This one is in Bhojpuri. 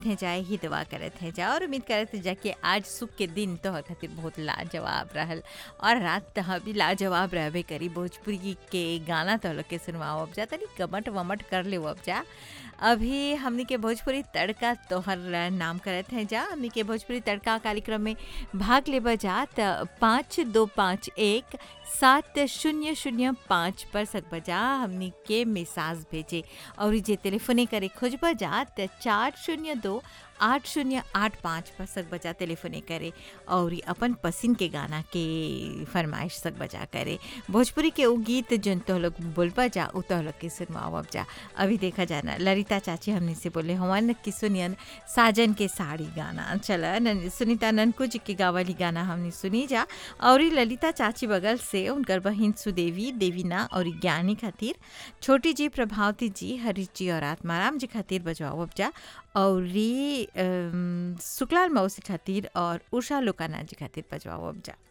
थे जाए ही दुआ करत हैं जा और उम्मीद करत हैं जा कि आज सुख के दिन तो खातिर बहुत लाजवाब रहल और रात तह भी लाजवाब रहबे करी भोजपुरी के गाना तो लोग के सुनवाओ अब जा तनी कमट वमट कर ले अब जा अभी हमनी के भोजपुरी तड़का तोहर नाम करत हैं जा हमनी के भोजपुरी तड़का कार्यक्रम में भाग लेबा जा त पाँच दो पाँच एक सात शून्य शून्य पाँच पर सकबा जा हमनी के मिसाज भेजे और जे टेलीफोने करे खोजबा जा त चार शून्य दो आठ शून्य आठ पाँच पर सक बजा टेलीफोने करे और अपन पसंद के गाना के फरमाइश सक बजा करे भोजपुरी के वो गीत जन तो लोग बोलबा जा उ तो लोग के सुनवाओ अब जा अभी देखा जाना ललिता चाची हमने से बोले हवन की सुनियन साजन के साड़ी गाना चला नन, सुनीता ननकू जी के गावली गाना हमने सुनी जा और ललिता चाची बगल से उनकर बहन सुदेवी देवीना और ज्ञानी खातिर छोटी जी प्रभावती जी हरीश जी और आत्माराम जी खातिर बजवाओ अब जा और शुक्लाल मौसी खातिर और उषा लोकाना जी खातिर बजवाओ अब जा